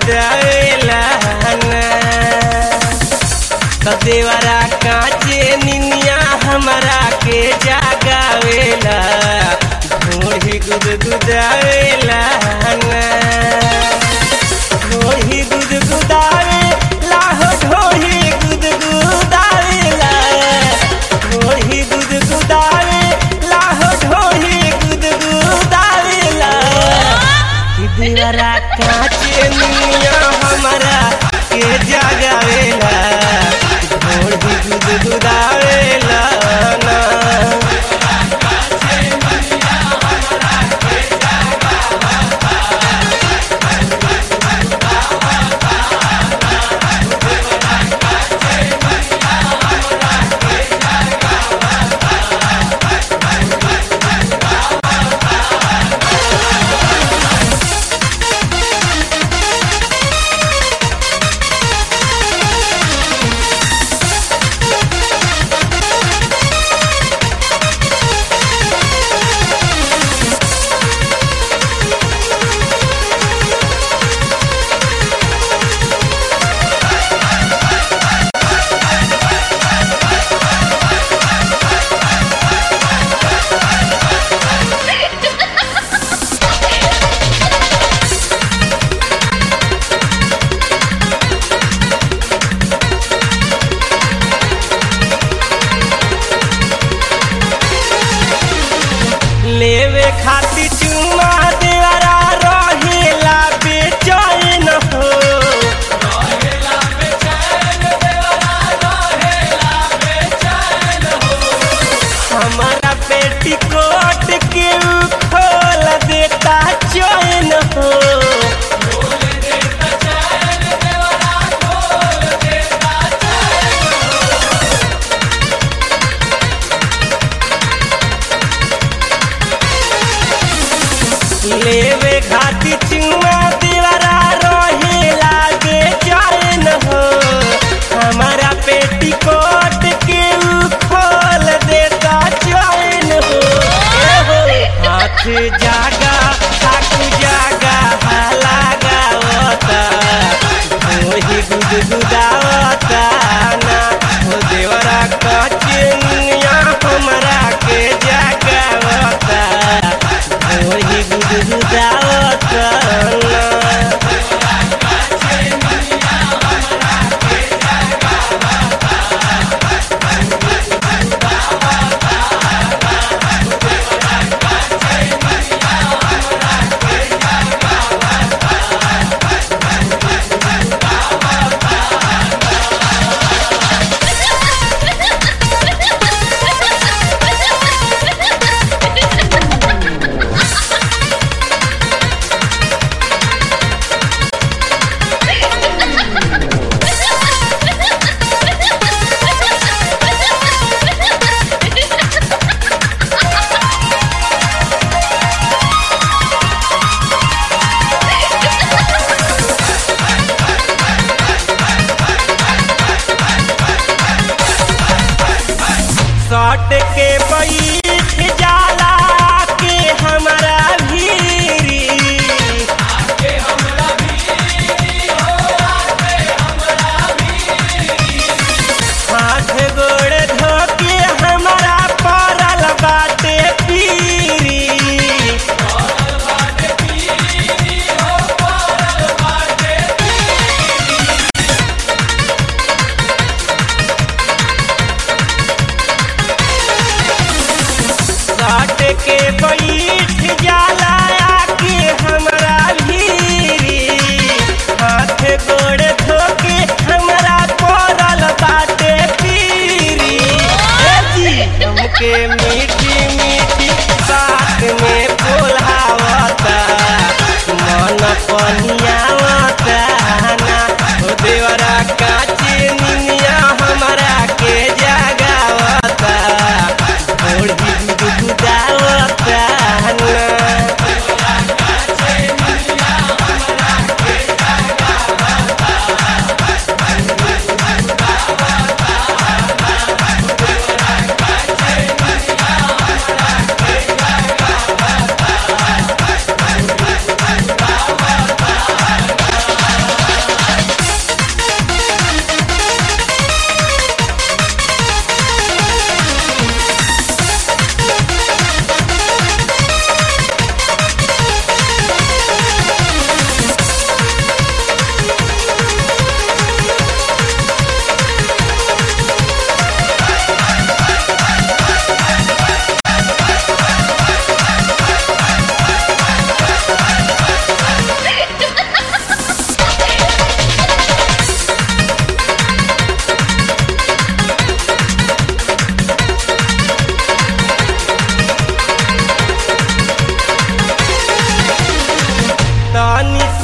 गुदगुदावेला ना त देवरा काचे निनिया हमरा के जागावेला ढोढ़ी गुदगुदावेला ना ढोढ़ी गुदगुदावे लाहो ढोढ़ी गुदगुदावेला ढोढ़ी गुदगुदावे लाहो ढोढ़ी गुदगुदावेला कि देवरा काचे निनिया हमरा के जागावेला ढोढ़ी गुदगुदावेला ना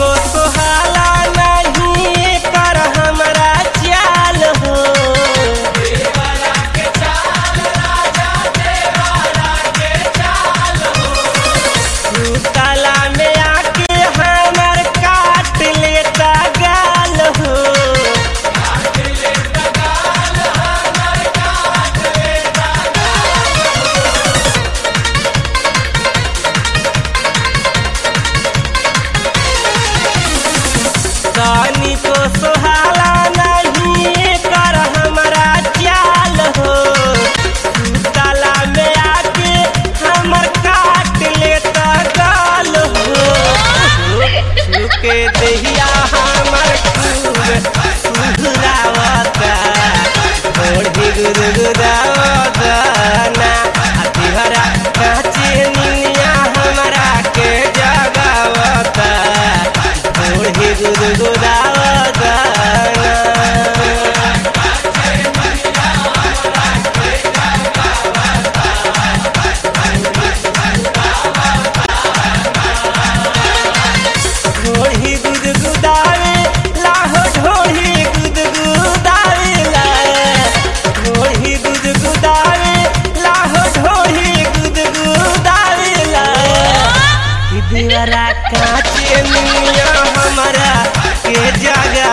को सुहाला नहीं कर हमरा चाल हो तला में आके हमर काट लेता गाल हो रानी को सुहाला नहीं कर हमरा चाल हो तला में आके हमर काट लेता गाल हो छुके दहिया हमर खूब सुधरावता ओढ़ी गुदगुदावता ना हरा काचे निनिया हमरा के जगावता ओढ़ी गुदगुदावता ना ढोढ़ी गुदगुदावे लाहो ढोढ़ी गुदगुदावे ला ढोढ़ी गुदगुदावे लाहो ढोढ़ी गुदगुदावे ला कि दीवारा काचे मिया हमारा के जगा